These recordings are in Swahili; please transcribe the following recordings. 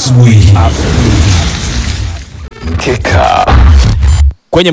asubuhi. Mkeka. Kwenye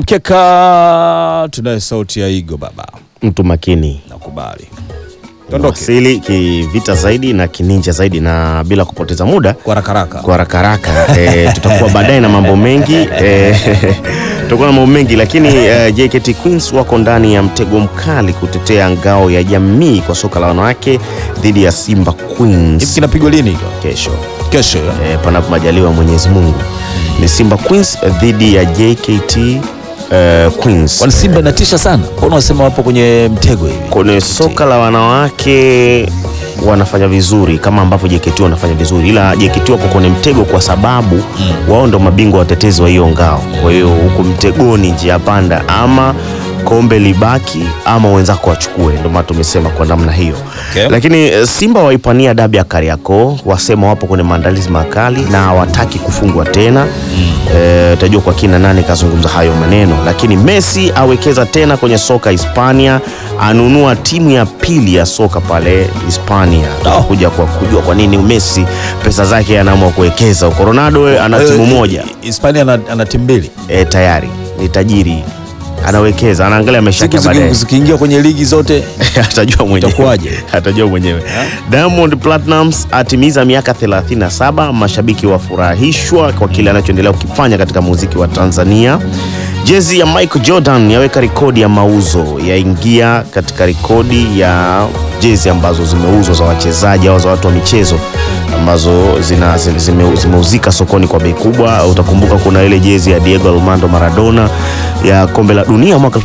mkeka tunaye sauti ya Igo baba, mtu makini nakubali. Tondoke wasili kivita zaidi na kininja zaidi, na bila kupoteza muda kwa haraka haraka. kwa haraka haraka e, tutakuwa baadaye na mambo mengi e, tutakuwa na mambo mengi lakini e, JKT Queens wako ndani ya mtego mkali kutetea ngao ya jamii kwa soka la wanawake dhidi ya Simba Hivi Queens kinapigwa lini hicho? kesho Kesho ya? e, panapo majaliwa Mwenyezi Mungu. Ni Simba Queens dhidi ya JKT e, Queens. Kwani Simba inatisha sana? Mbona unasema wapo kwenye mtego hivi? kwenye soka la wanawake wanafanya vizuri kama ambavyo JKT wanafanya vizuri, ila JKT wako kwenye mtego kwa sababu wao ndo mabingwa watetezi wa hiyo ngao. Kwa hiyo huku mtegoni, njia panda, ama kombe libaki ama wenzako wachukue. Ndio maana tumesema kwa namna hiyo Okay. lakini eh, Simba waipania dabi ya Kariakoo, wasema wapo kwenye maandalizi makali na hawataki kufungwa tena. Eh, tajua kwa kina nani kazungumza hayo maneno, lakini Messi awekeza tena kwenye soka Hispania, anunua timu ya pili ya soka pale Hispania. Kuja kwa kujua kwa nini Messi pesa zake anaamua kuwekeza huko. Ronaldo eh, ana timu Eh, moja Hispania ana, ana timu mbili. eh, tayari ni tajiri, anawekeza, anaangalia maisha Siku yake baadaye. ziki- zikiingia kwenye ligi zote atajua mwenyewe. Itakuwaje? atajua mwenyewe. Diamond Platnumz atimiza miaka 37. Mashabiki wafurahishwa kwa kile anachoendelea kukifanya katika muziki wa Tanzania. Jezi ya Michael Jordan yaweka rekodi ya mauzo, yaingia katika rekodi ya jezi ambazo zimeuzwa za wachezaji au za watu wa michezo ambazo zina, zime- zime- zimeuzika sokoni kwa bei kubwa. Utakumbuka kuna ile jezi ya Diego Armando Maradona ya kombe la dunia mwaka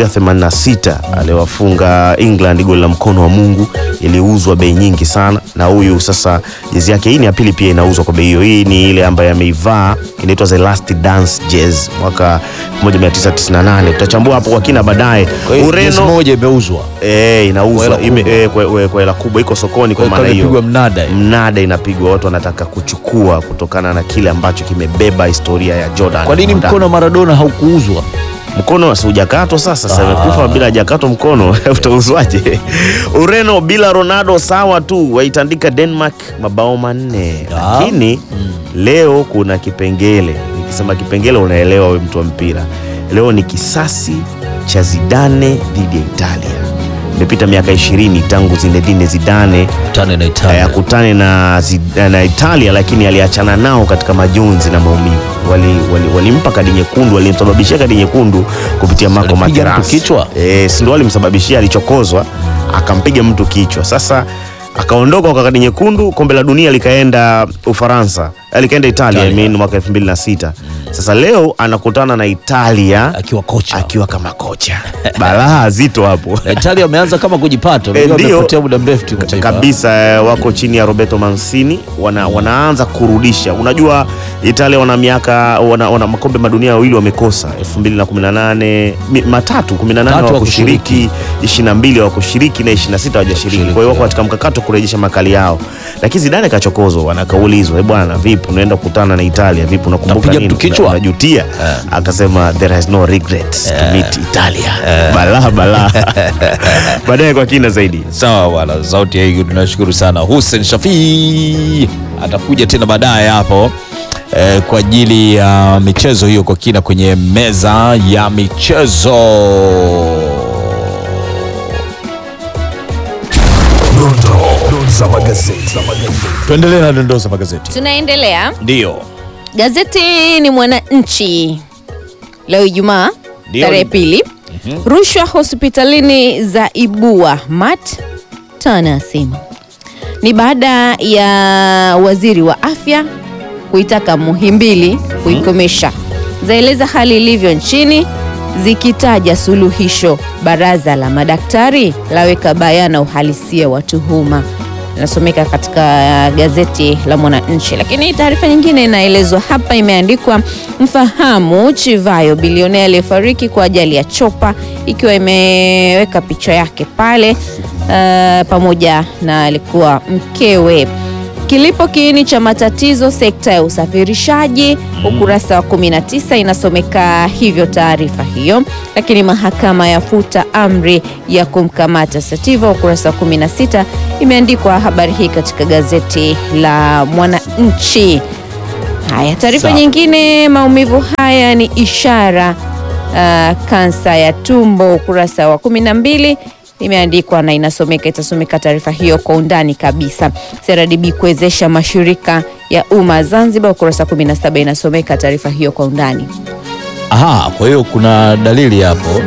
1986 aliwafunga England goli la mkono wa Mungu, iliuzwa bei nyingi sana, na huyu sasa jezi yake hii ni ya pili pia inauzwa kwa bei hiyo. Hii ni ile ambayo ameivaa inaitwa The Last Dance jezi mwaka 1998. Tutachambua hapo kwa kina baadaye. Kwa hiyo jezi Ureno moja imeuzwa. eh, inauzwa Kwa hela ime- kubwa. eh, kwa kwa- kwa hela kubwa, iko sokoni kwa Kwa maana hiyo hiyo imepigwa mnada. hiyo. mnada inapigwa, watu wanataka kuchukua kutokana na kile ambacho kimebeba historia ya Jordan. Kwa nini Ndani. mkono wa Maradona haukuuzwa? mkono si hujakatwa sasa, sasa imekufa bila hajakatwa mkono utauzwaje? Ureno bila Ronaldo sawa tu, waitandika Denmark mabao manne, Ah. lakini leo kuna kipengele. Nikisema kipengele, unaelewa we mtu wa mpira. Leo ni kisasi cha Zidane dhidi ya Italia. Imepita miaka ishirini tangu Zinedine Zidane Tane na eh, Italia. akutane na, Zid- na Italia lakini aliachana nao katika majonzi na maumivu. Walimpa wali, walimpa kadi nyekundu, walimsababishia kadi nyekundu kupitia Marco Alimpiga mtu Materazzi. kichwa? Eh, si ndio walimsababishia, alichokozwa akampiga mtu kichwa. Sasa akaondoka kwa kadi nyekundu, kombe la dunia likaenda Ufaransa, eh, likaenda Italia, I Italia. mean, mwaka 2006. Sasa leo anakutana na Italia Akiwa kocha. akiwa kama kocha. Balaa zito hapo. Na Italia wameanza kama kujipata. Eh, Unajua ndio. wamepotea muda mrefu timu taifa. kabisa eh, wako chini ya Roberto Mancini wana, wanaanza kurudisha. Unajua Italia wana miaka wana, wana makombe madunia wawili wamekosa 2018 mi- matatu 18 Tatu hawakushiriki 22 hawakushiriki na 26 hawajashiriki. Kwa hiyo wako katika mkakati wa kurejesha makali yao, lakini Zidane kachokozwa, wanakaulizwa, "Eh bwana, vipi unaenda kukutana na Italia, vipi unakumbuka Unapiga nini, mtu kichwa?" unajutia?" Akasema there is no regrets to meet Italia. Balaa balaa. Baadaye kwa kina zaidi. Sawa bwana, sauti ya hiyo tunashukuru sana. Hussein Shafii atakuja tena baadaye hapo eh, kwa ajili ya michezo hiyo kwa kina kwenye meza ya michezo. Dondoo za magazeti. Tuendelee na dondoo za magazeti. Tunaendelea. Ndio. Gazeti ni Mwananchi leo Ijumaa Ndio. tarehe pili. Rushwa hospitalini za ibua mat Tana asema ni baada ya waziri wa afya kuitaka Muhimbili kuikomesha. Zaeleza hali ilivyo nchini zikitaja suluhisho. Baraza la madaktari laweka bayana uhalisia wa tuhuma inasomeka katika gazeti la Mwananchi. Lakini taarifa nyingine inaelezwa hapa, imeandikwa mfahamu Chivayo, bilionea aliyefariki kwa ajali ya chopa, ikiwa imeweka picha yake pale uh, pamoja na alikuwa mkewe. Kilipo kiini cha matatizo sekta ya usafirishaji, ukurasa wa 19 inasomeka hivyo taarifa hiyo. Lakini mahakama yafuta amri ya kumkamata Sativa, ukurasa wa 16 imeandikwa habari hii katika gazeti la Mwananchi. Haya, taarifa Sawa. nyingine, maumivu haya ni ishara uh, kansa ya tumbo, ukurasa wa kumi na mbili imeandikwa na inasomeka, itasomeka taarifa hiyo kwa undani kabisa. CRDB kuwezesha mashirika ya umma Zanzibar, ukurasa 17 inasomeka taarifa hiyo kwa undani. Aha, kwa hiyo kuna dalili hapo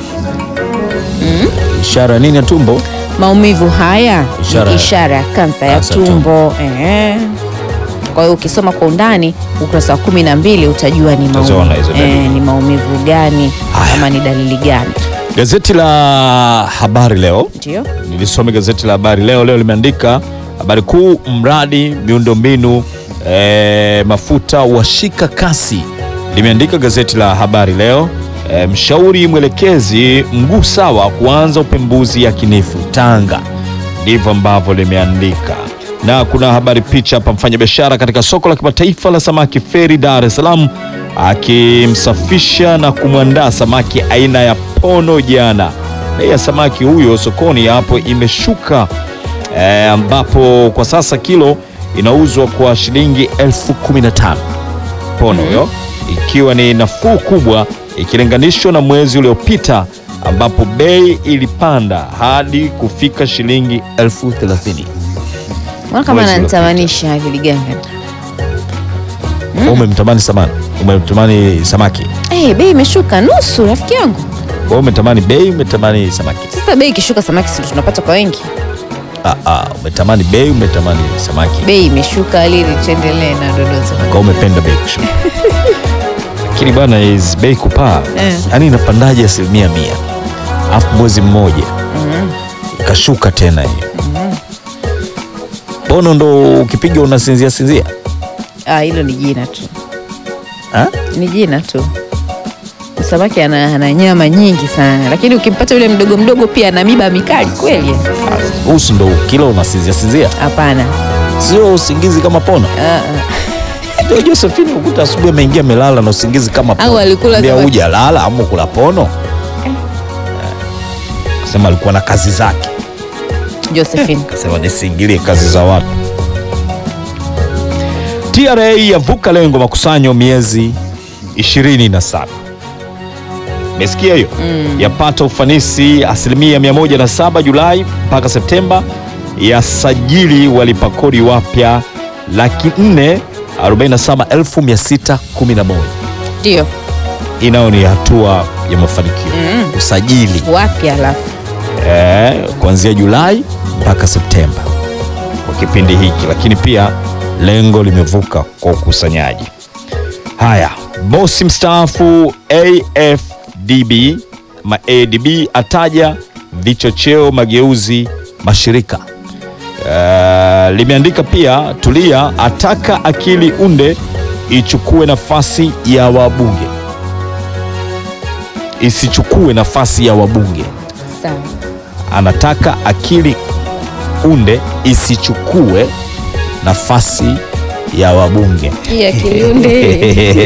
ishara nini ya tumbo? Maumivu haya Ishara- ni ishara ya kansa ya kansa ya tumbo. Eh. Kwa hiyo ukisoma kwa undani ukurasa wa kumi na mbili utajua ni, Utaziona hizo dalili. eh, ni maumivu gani Haya. ama ni dalili gani. Gazeti la Habari Leo Ndio. nilisome gazeti la Habari Leo leo limeandika habari kuu, mradi miundombinu e, mafuta washika kasi. Limeandika gazeti la Habari Leo e, mshauri mwelekezi mguu sawa kuanza upembuzi yakinifu Tanga, ndivyo ambavyo limeandika. Na kuna habari picha hapa, mfanyabiashara katika soko la kimataifa la samaki Feri Dar es Salaam akimsafisha na kumwandaa samaki aina ya pono jana. Bei ya samaki huyo sokoni hapo imeshuka eh, ambapo kwa sasa kilo inauzwa kwa shilingi elfu kumi na tano pono huyo, ikiwa ni nafuu kubwa ikilinganishwa na mwezi uliopita ambapo bei ilipanda hadi kufika shilingi elfu thelathini. Mbona kama Mwezi ananitamanisha hivi liganga? Umemtamani samani, umemtamani samaki, Eh, bei imeshuka nusu rafiki yangu. wewe umetamani bei, umetamani samaki. Sasa bei ikishuka samaki si tunapata kwa wengi. Ah, ah, umetamani bei, umetamani samaki, Bei imeshuka lili, tuendelee na dodozo. kwa umependa bei kushuka. Lakini bwana is bei kupaa, Eh. yaani inapandaje asilimia mia alafu mwezi mmoja ikashuka tena hiyo bono ndo ukipiga unasinzia sinzia Ah, hilo ni jina tu, ha? ni jina tu. Samaki ana, ana nyama nyingi sana, lakini ukimpata yule mdogo mdogo pia ana miba mikali kweli. usi ndo kila unasinzia sinzia, Hapana. sio usingizi kama pono. Ah, ah. Ndio Josephine ukuta asubuhi ameingia amelala na usingizi kama pono. Au alikula Ambia kama- huja lala ama kula pono. Sema alikuwa na kazi zake, Josephine. kasema nisiingilie kazi za watu. TRA yavuka lengo makusanyo miezi 27. Umesikia hiyo? Yapata ufanisi asilimia 107 Julai mpaka Septemba, yasajili walipa kodi wapya laki 4 47611. Ndio. Hii nayo ni hatua ya mafanikio usajili Wapi alafu? eh, kuanzia Julai mpaka Septemba kwa kipindi hiki, lakini pia lengo limevuka kwa ukusanyaji. Haya, bosi mstaafu AFDB ma ADB ataja vichocheo mageuzi mashirika. Eh, limeandika pia Tulia ataka akili unde ichukue nafasi ya wabunge, isichukue nafasi ya wabunge Sawa. anataka akili unde isichukue nafasi ya wabunge. Hii akiliunde.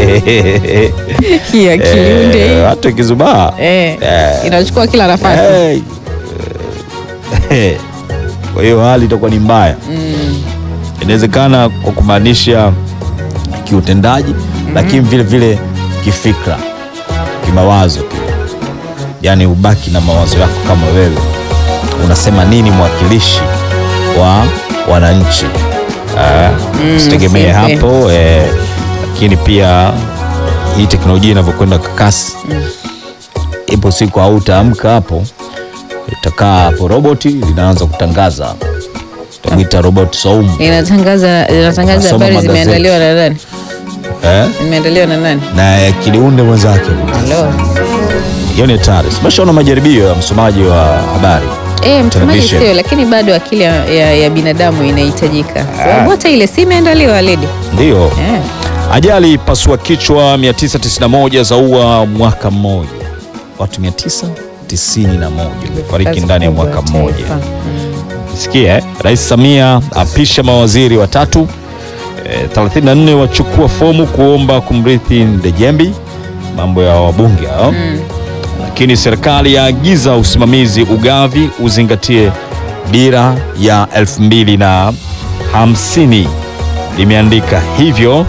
Hii Eh, akiliunde. hata ikizubaa Eh. Inachukua kila nafasi. Eh, eh, kwa hiyo hali itakuwa ni mbaya. Inawezekana kwa kumaanisha kiutendaji, lakini vile vile kifikra, kimawazo pia, yaani ubaki na mawazo yako kama wewe unasema nini mwakilishi wa wananchi. Eh, Usitegemee simple. hapo eh, lakini pia hii teknolojia inavyokwenda kwa kasi ipo siku hautaamka hapo, itakaa hapo roboti linaanza kutangaza, utamwita roboti Saumu Inatangaza inatangaza Nasoma habari magazeti. zimeandaliwa na nani? eh? Zimeandaliwa na nani? na kiliunde mwenzake. Hello. Hiyo ni hatari. Umeshaona majaribio ya msomaji wa habari Eh, mtumaji Television. sio, lakini bado akili ya, ya, ya binadamu inahitajika, sababu hata ile si imeandaliwa ledi. ndiyo. Eh. Ajali pasua kichwa 991 zaua mwaka mmoja, watu 991 wamefariki Kazi ndani ya kubwa mwaka taifa. mmoja. Mm. Sikia eh? Rais Samia apisha mawaziri watatu eh, 34 wachukua fomu kuomba kumrithi Ndejembi, mambo ya wabunge hao. Lakini serikali yaagiza usimamizi ugavi uzingatie dira ya elfu mbili na hamsini limeandika hivyo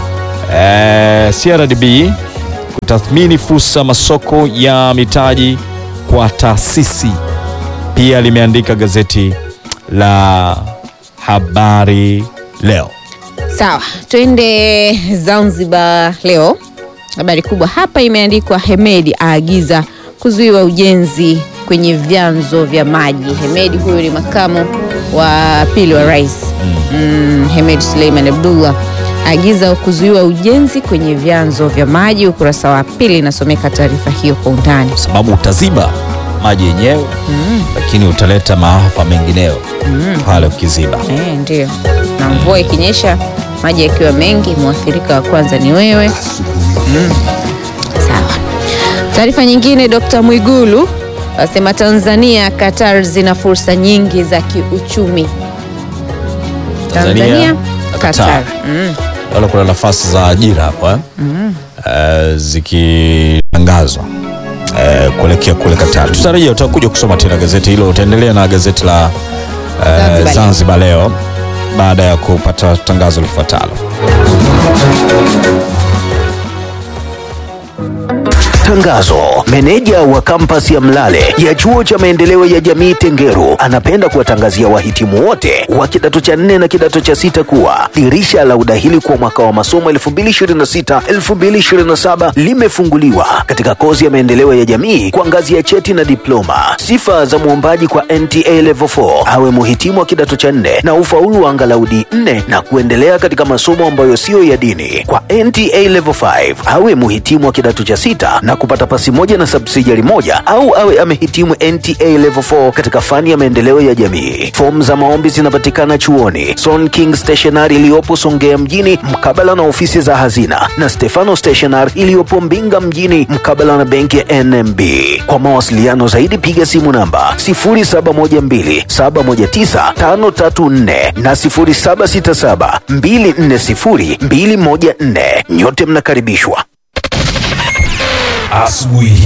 eh, CRDB kutathmini fursa masoko ya mitaji kwa taasisi. Pia limeandika gazeti la Habari Leo. Sawa, twende Zanzibar leo. Habari kubwa hapa imeandikwa Hemedi aagiza kuzuiwa ujenzi kwenye vyanzo vya maji. Hemedi huyu ni makamu wa pili wa rais mm, Hemed Suleiman Abdullah aagiza kuzuiwa ujenzi kwenye vyanzo vya maji. Ukurasa wa pili inasomeka taarifa hiyo kwa undani. sababu utaziba maji yenyewe lakini utaleta maafa mengineyo pale ukiziba. Eh, ndio. Na mvua ikinyesha maji yakiwa mengi, mwathirika wa kwanza ni wewe. Mm. Sawa. Taarifa nyingine, Dr. Mwigulu asema Tanzania, Qatar zina fursa nyingi za kiuchumi. Tanzania, na Qatar. Qatar. Mm. Naona kuna nafasi za ajira hapa eh, zikitangazwa eh, kuelekea kule Qatar. Tutarajia utakuja kusoma tena gazeti hilo. Utaendelea na gazeti la eh, Zanzibar Leo. Zanzibar Leo baada ya kupata tangazo lifuatalo. Tangazo. Meneja wa kampasi ya Mlale ya chuo cha maendeleo ya jamii Tengeru anapenda kuwatangazia wahitimu wote wa kidato cha nne na kidato cha sita kuwa dirisha la udahili kwa mwaka wa masomo 2026-2027 limefunguliwa katika kozi ya maendeleo ya jamii kwa ngazi ya cheti na diploma. Sifa za mwombaji kwa NTA Level 4 awe muhitimu wa kidato cha nne na ufaulu wa angalau D4 na kuendelea katika masomo ambayo siyo ya dini. Kwa NTA Level 5 awe muhitimu wa kidato cha sita na kupata pasi moja na subsidiary moja au awe amehitimu NTA Level 4 katika fani ya maendeleo ya jamii. Fomu za maombi zinapatikana chuoni Son King Stationery iliyopo Songea mjini mkabala na ofisi za hazina na Stefano Stationery iliyopo Mbinga mjini mkabala na benki ya NMB. Kwa mawasiliano zaidi piga simu namba 0712719534 na 0767240214. Nyote mnakaribishwa. Asubuhi.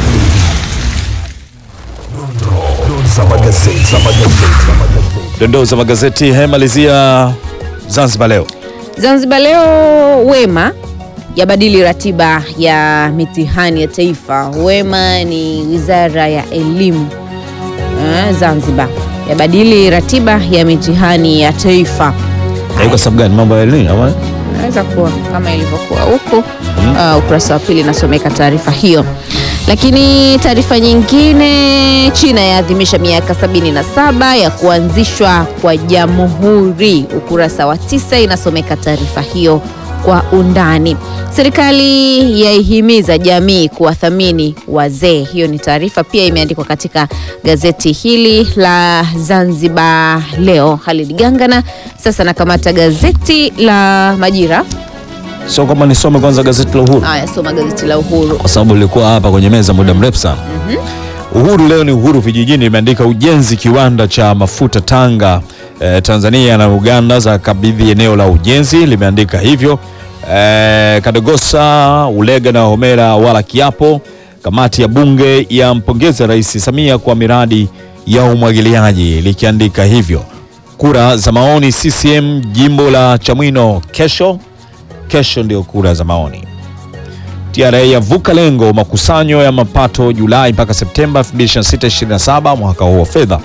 Dondoo za magazeti. Za magazeti. Dondoo za magazeti hemalizia Zanzibar Leo. Zanzibar Leo, Wema yabadili ratiba ya mitihani ya taifa. Wema ni wizara ya elimu eh, Zanzibar yabadili ratiba ya mitihani ya taifa. Na kwa sababu gani? Mambo ya elimu ama Naweza kuwa kama ilivyokuwa huku uh, ukurasa wa pili inasomeka taarifa hiyo. Lakini taarifa nyingine, China yaadhimisha miaka 77 ya kuanzishwa kwa jamhuri. Ukurasa wa tisa inasomeka taarifa hiyo kwa undani. Serikali yaihimiza jamii kuwathamini wazee. Hiyo ni taarifa pia imeandikwa katika gazeti hili la Zanzibar Leo. Halid Gangana sasa nakamata gazeti la Majira. sio kwamba nisome kwanza gazeti la Uhuru Haya, soma gazeti la Uhuru. kwa sababu lilikuwa hapa kwenye meza muda mrefu sana. Uhuru leo ni Uhuru vijijini, imeandika ujenzi kiwanda cha mafuta Tanga. Eh, Tanzania na Uganda za kabidhi eneo la ujenzi, limeandika hivyo. Eh, Kadogosa, Ulega na Homera wala kiapo. Kamati ya bunge yampongeza Rais Samia kwa miradi ya umwagiliaji, likiandika hivyo. Kura za maoni CCM jimbo la Chamwino kesho, kesho ndio kura za maoni. TRA yavuka lengo makusanyo ya mapato Julai mpaka Septemba 2026-2027 mwaka huo wa fedha.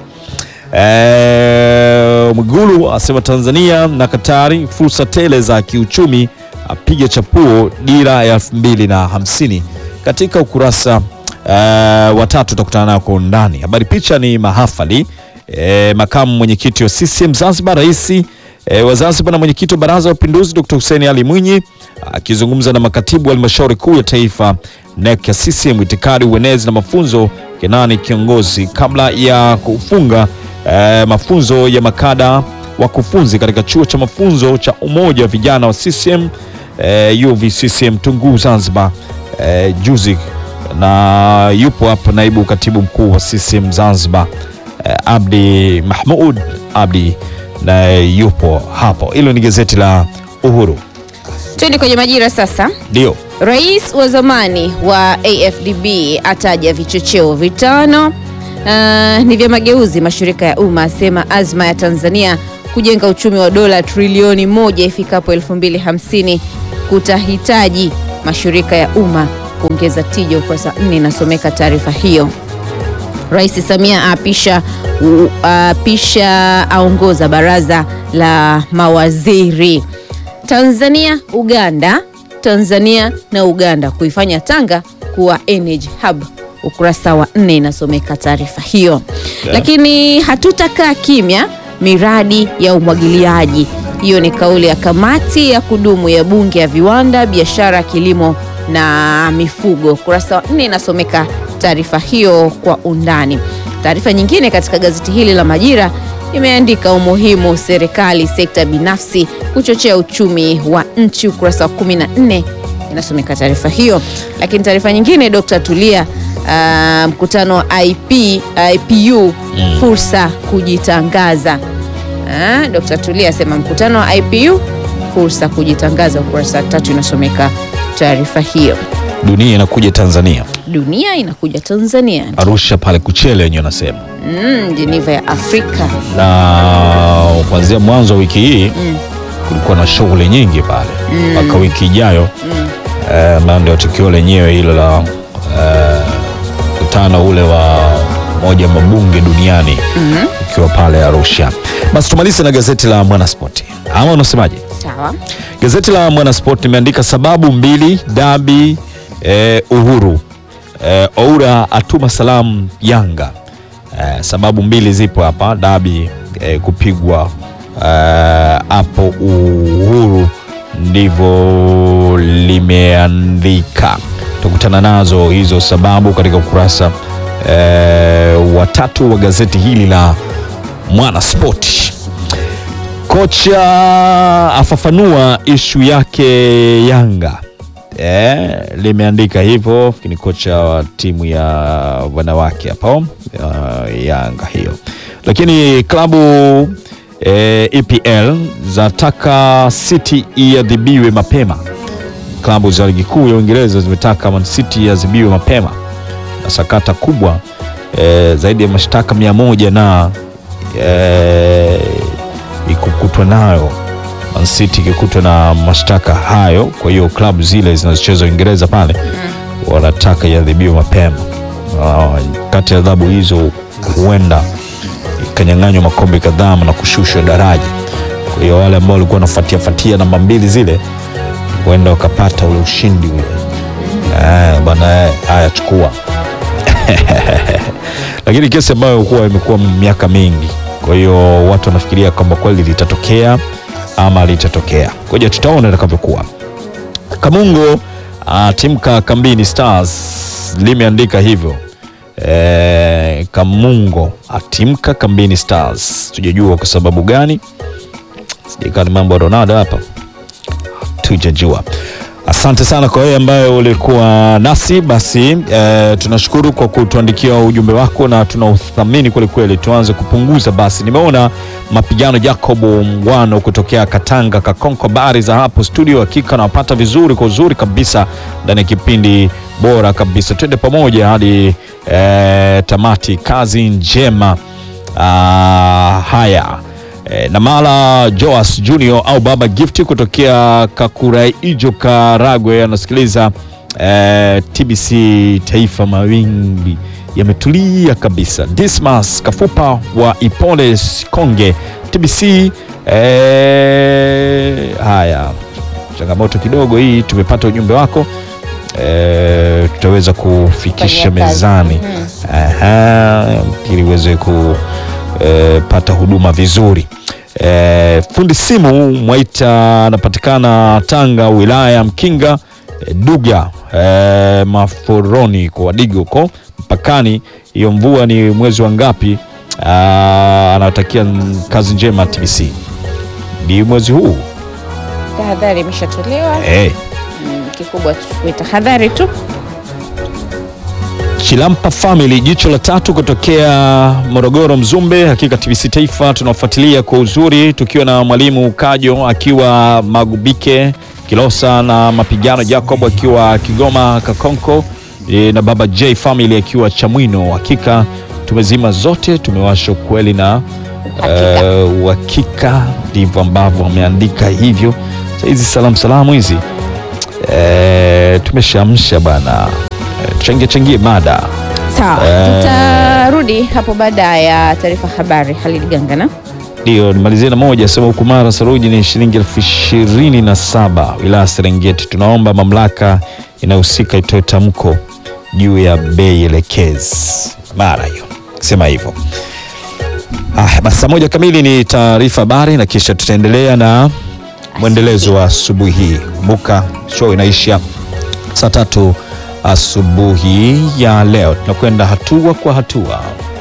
E, Mwigulu asema Tanzania na Katari fursa tele za kiuchumi, apiga chapuo dira ya 2050 katika ukurasa e, wa tatu utakutana nayo kwa undani. Habari picha ni mahafali e, makamu mwenyekiti wa CCM Zanzibar, rais e, wa Zanzibar na mwenyekiti wa Baraza la Mapinduzi Dr. Hussein Ali Mwinyi akizungumza na makatibu wa halmashauri kuu ya taifa NEC ya CCM, itikadi, uenezi na mafunzo Kenani kiongozi, kabla ya kufunga eh, mafunzo ya makada wakufunzi katika chuo cha mafunzo cha umoja wa vijana wa CCM eh, UVCCM Tunguu Zanzibar eh, juzi, na yupo hapa naibu katibu mkuu wa CCM Zanzibar eh, Abdi Mahmud Abdi naye yupo hapo. Hilo ni gazeti la Uhuru. Twende kwenye Majira sasa. Ndio Rais wa zamani wa AFDB ataja vichocheo vitano uh, ni vya mageuzi mashirika ya umma, asema azma ya Tanzania kujenga uchumi wa dola trilioni moja ifikapo 2050 kutahitaji mashirika ya umma kuongeza tija. Ukurasa wa nne inasomeka taarifa hiyo. Rais Samia aapisha u- aapisha aongoza baraza la mawaziri. Tanzania Uganda, Tanzania na Uganda kuifanya Tanga kuwa energy hub. Ukurasa wa nne inasomeka taarifa hiyo. Lakini hatutakaa kimya, miradi ya umwagiliaji. Hiyo ni kauli ya kamati ya kudumu ya bunge ya viwanda, biashara, kilimo na mifugo. Ukurasa wa nne inasomeka taarifa hiyo kwa undani. Taarifa nyingine katika gazeti hili la Majira imeandika umuhimu serikali sekta binafsi kuchochea uchumi wa nchi. Ukurasa wa 14 inasomeka taarifa hiyo. Lakini taarifa nyingine, Dr. Tulia ah, mkutano wa IP, IPU fursa kujitangaza. Ah, Dr. Tulia asema mkutano wa IPU fursa kujitangaza. Ukurasa wa tatu inasomeka taarifa hiyo. Dunia inakuja Tanzania, Dunia inakuja Tanzania, Arusha pale Kuchele wenyewe wanasema, mm, Geneva ya Afrika. na kuanzia mwanzo wa wiki hii kulikuwa na shughuli nyingi pale mpaka wiki ijayo eh, ambayo ndio tukio lenyewe hilo la eh, mkutano ule wa moja ya mabunge duniani ukiwa pale Arusha. Basi tumalize na gazeti la Mwanaspoti, ama unasemaje? Sawa. Gazeti la Mwanasport limeandika sababu mbili dabi eh, Uhuru eh, Oura atuma salamu Yanga. Eh, sababu mbili zipo hapa dabi eh, kupigwa eh, hapo Uhuru, ndivyo limeandika. Tukutana nazo hizo sababu katika ukurasa eh, wa tatu wa gazeti hili la Mwanasport. Kocha afafanua ishu yake Yanga. Eh, limeandika hivyo ni kocha wa timu ya wanawake hapo uh, Yanga hiyo, lakini klabu eh, EPL zataka City iadhibiwe mapema. Klabu za ligi kuu ya Uingereza zimetaka Man City iadhibiwe mapema na sakata kubwa eh, zaidi ya mashtaka mia moja na eh, ikukutwa nayo Man City ikikutwa na mashtaka hayo. Kwa hiyo klabu zile zinazocheza Uingereza pale wanataka iadhibiwe mapema. Ah, kati ya adhabu hizo huenda ikanyang'anywa makombe kadhaa na kushushwa daraja. Kwa hiyo wale ambao walikuwa wanafuatia fatia namba mbili zile huenda wakapata ule ushindi ule. Eh, bwana eh, haya chukua lakini kesi ambayo huwa imekuwa miaka mingi, kwa hiyo watu wanafikiria kwamba kweli litatokea ama litatokea. Ngoja tutaona itakavyokuwa. Kamungo atimka kambini Stars limeandika hivyo. E, Kamungo atimka kambini Stars, tujajua kwa sababu gani, sijakaa ni mambo ya Ronaldo hapa, tujajua. Asante sana kwa wewe ambaye ulikuwa nasi. Basi e, tunashukuru kwa kutuandikia ujumbe wako na tunauthamini kweli kweli. Tuanze kupunguza basi. Nimeona mapigano Jacob Mngwano kutokea Katanga Kakonko, habari za hapo studio. Hakika nawapata vizuri kwa uzuri kabisa ndani ya kipindi bora kabisa. Twende pamoja hadi e, tamati. Kazi njema. Ah, haya E, Namala Joas Junior au Baba Gifti kutokea Kakuraijo Karagwe anasikiliza e, TBC Taifa, mawimbi yametulia kabisa. Dismas Kafupa wa Ipoles Konge TBC. E, haya changamoto kidogo hii, tumepata ujumbe wako e, tutaweza kufikisha Fanyia kazi. mezani Aha, ili uweze kupata huduma vizuri. E, fundi simu Mwaita anapatikana Tanga, wilaya ya Mkinga e, Duga e, Maforoni kwa Wadigo huko mpakani. Hiyo mvua ni mwezi wa ngapi? Ah, Anawatakia kazi njema TBC. Ni mwezi huu Tahadhari imeshatolewa. e. Mm, kikubwa tuchukue tahadhari tu. Chilampa Family, jicho la tatu kutokea Morogoro Mzumbe. Hakika TBC Taifa tunafuatilia kwa uzuri, tukiwa na mwalimu Kajo akiwa Magubike Kilosa na mapigano Jacob akiwa Kigoma Kakonko e, na baba J Family akiwa Chamwino. Hakika tumezima zote, tumewasha ukweli na Hakika. eh, uhakika ndivyo ambavyo wameandika hivyo. Sasa hizi salamu salamu hizi e, tumeshamsha bana e, changie changie mada Sawa, Eh. tutarudi hapo baada ya taarifa habari. Halid Gangana. Ndio, nimalizie na moja sema huku Mara saruji ni shilingi elfu ishirini na saba wilaya Serengeti. Tunaomba mamlaka inayohusika itoe tamko juu ya bei elekezi Mara hiyo, sema hivyo. Ah, basi saa moja kamili ni taarifa habari na kisha tutaendelea na mwendelezo wa asubuhi hii. Kumbuka show inaisha saa tatu asubuhi ya leo, tunakwenda hatua kwa hatua.